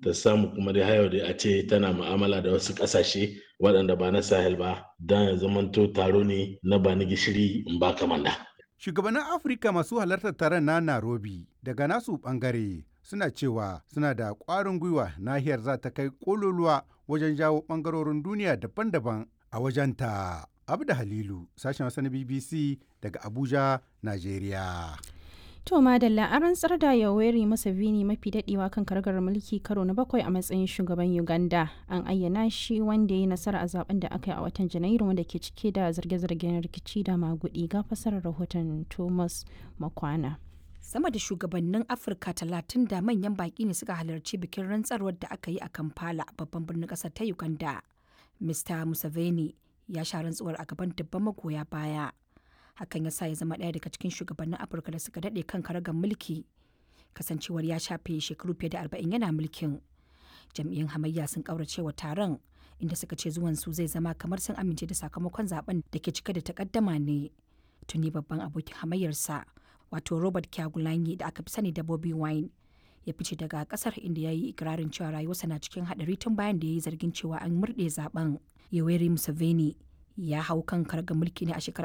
ta samu kuma dai hayo da a ce tana mu'amala da wasu ƙasashe waɗanda ba na sahel ba don ya zamanto taro ne na ba ni gishiri in ba kamanda. Shugabannin Afirka masu halartar taron na Nairobi daga nasu ɓangare suna cewa suna da ƙwarin gwiwa nahiyar za ta kai ƙololuwa wajen jawo ɓangarorin duniya daban-daban a wajenta. Abda Halilu, sashen Hausa na BBC daga Abuja, Najeriya. To Madalla an rantsar da Yoweri Museveni mafi dadewa kan kargar mulki karo na bakwai a matsayin shugaban Uganda. An ayyana shi wanda ya yi nasara a zaben da aka yi a watan Janairu wanda ke cike da zarge-zargen rikici da magudi ga fasarar rahoton Thomas Makwana. Sama da shugabannin Afirka talatin da manyan baki ne suka halarci bikin rantsarwar da aka yi a Kampala babban birnin ƙasar ta Uganda. Mr. Museveni ya sha rantsuwar a gaban dubban magoya baya. hakan ya sa ya zama ɗaya daga cikin shugabannin afirka da suka daɗe kan karagar mulki kasancewar ya shafe shekaru fiye da arba'in yana mulkin jam'iyyun hamayya sun ƙaurace wa taron inda suka ce zuwan su zai zama kamar sun amince da sakamakon zaben da ke cike da takaddama ne tuni babban abokin hamayyarsa wato robert kyagulanyi da aka fi sani da bobby wine ya fice daga kasar inda ya yi ikirarin cewa rayuwarsa na cikin haɗari tun bayan da ya yi zargin cewa an murɗe zaben yoweri museveni ya hau kan karga mulki ne a shekarar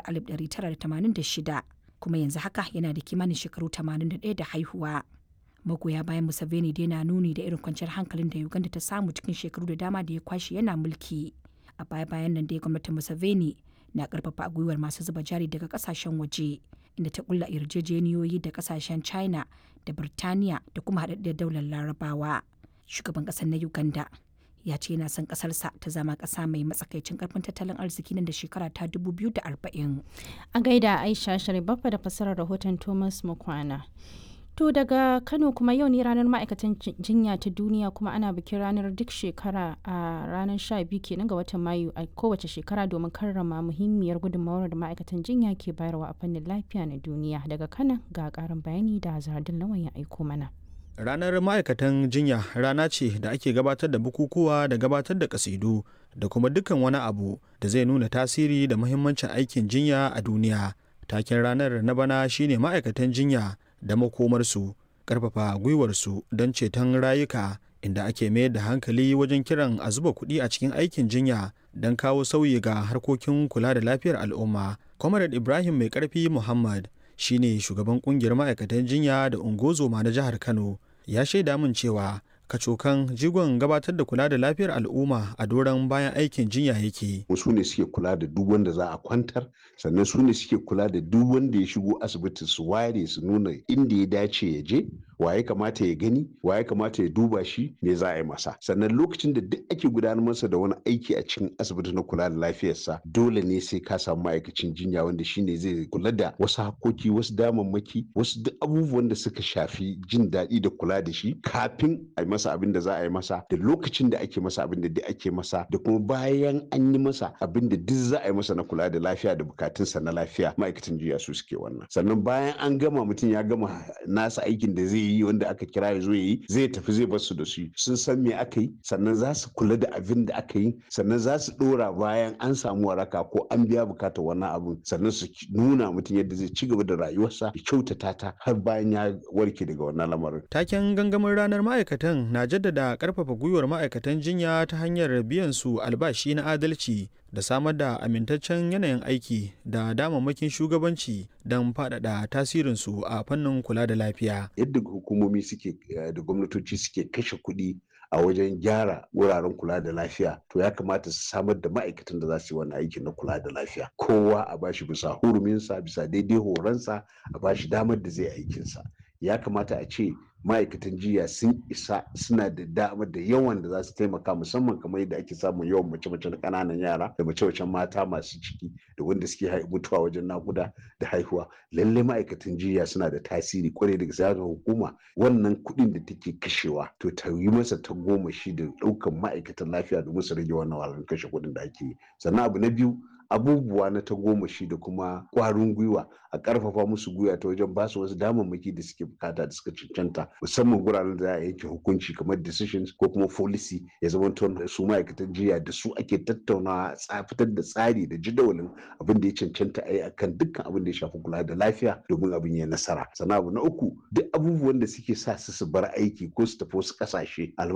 1986 kuma yanzu haka yana da kimanin shekaru 81 da haihuwa. Magoya bayan Museveni dai na nuni da irin kwanciyar hankalin da Uganda ta samu cikin shekaru da dama da ya kwashe yana mulki. A baya-bayan nan dai gwamnatin Museveni na karfafa gwiwar masu zuba jari daga kasashen waje inda ta kulla yarjejeniyoyi da kasashen China da Birtaniya da kuma haɗaɗɗiyar daular Larabawa. Shugaban ƙasar na Uganda ya ce yana son kasarsa ta zama kasa mai matsakaicin karfin tattalin arziki nan da shekara ta 2040. A gaida Aisha Sharibaffa da fassarar rahoton Thomas Mukwana. To daga Kano kuma yau ne ranar ma'aikatan jinya ta duniya kuma ana bikin ranar duk shekara a ranar 12 kenan ga watan Mayu a kowace shekara domin karrama muhimmiyar gudunmawar da ma'aikatan jinya ke bayarwa a fannin lafiya na duniya. Daga Kano ga karin bayani da Zardin Lawan ya aiko mana. Ranar ma'aikatan jinya rana ce da ake gabatar da bukukuwa da gabatar da kasidu da kuma dukkan wani abu da zai nuna tasiri da muhimmancin aikin jinya a duniya. Taken ranar na bana shine ma'aikatan jinya da makomarsu, ƙarfafa gwiwarsu don ceton rayuka inda ake mayar da hankali wajen kiran a zuba kuɗi a cikin aikin jinya don kawo sauyi ga harkokin kula da lafiyar al'umma. Comrade Ibrahim Mai Ƙarfi Muhammad shine shugaban kungiyar ma'aikatan jinya da ungozoma na jihar Kano. ya shaida min cewa kacokan jigon gabatar da kula da lafiyar al'umma a doron bayan aikin jinya yake. su ne suke kula da duk wanda za a kwantar sannan su ne suke kula da duk wanda ya shigo asibiti su ware su nuna inda ya dace ya je wa ya kamata ya gani wa ya kamata ya duba shi me za a yi masa sannan lokacin da duk ake gudanar masa da wani aiki a cikin asibiti na kula da lafiyarsa dole ne sai ka samu ma'aikacin jinya wanda shine zai kula da wasu hakoki wasu damammaki wasu duk abubuwan da suka shafi jin daɗi da kula da shi kafin a yi masa abin da za a yi masa da lokacin da ake masa abin da duk ake masa da kuma bayan an yi masa abin da duk za a yi masa na kula da lafiya da bukatunsa na lafiya ma'aikatan jinya su suke wannan sannan bayan an gama mutum ya gama nasa aikin da zai yi wanda aka kira ya zo ya yi zai tafi zai bar su da su sun san me aka yi sannan za su kula da abin da aka yi sannan za su dora bayan an samu waraka ko an biya bukatar wannan abin sannan su nuna mutum yadda zai ci gaba da rayuwarsa ya kyautata ta har bayan ya warke daga wannan lamarin. Taken gangamin ranar ma'aikatan na jaddada karfafa gwiwar ma'aikatan jinya ta hanyar biyan su albashi na adalci da samar da amintaccen yanayin aiki da damammakin shugabanci don faɗaɗa tasirinsu a fannin kula da lafiya. Yadda hukumomi suke da gwamnatoci suke kashe kuɗi a wajen gyara wuraren kula da lafiya to ya kamata su samar da ma'aikatan da za su yi wani aiki na kula da lafiya kowa a bashi bisa huruminsa bisa daidai horonsa a bashi damar da zai aikinsa ya kamata a ce ma'aikatan jiya sun isa suna da damar da yawan da za su taimaka musamman kamar yadda ake samun yawan mace-mace na ƙananan yara da mace-macen mata masu ciki da wanda suke mutuwa wajen nakuda da haihuwa lallai ma'aikatan jiya suna da tasiri kwarai daga siyasar hukuma wannan kuɗin da take kashewa to ta yi masa ta goma shi da ɗaukan ma'aikatan lafiya domin su rage wannan wahalar kashe kuɗin da ake yi sannan abu na biyu abubuwa na tagomashi da kuma ƙwarin gwiwa a ƙarfafa musu gwiwa ta wajen ba su wasu damammaki da suke bukata da suka cancanta musamman guraren da za a yanke hukunci kamar decisions ko kuma policy ya zama da su ma'aikatan jiya da su ake tattaunawa fitar da tsari da jadawalin abin da ya cancanta a yi akan dukkan abin da ya shafi kula da lafiya domin abin ya nasara sannan abu na uku duk abubuwan da suke sa su su bar aiki ko su tafi wasu ƙasashe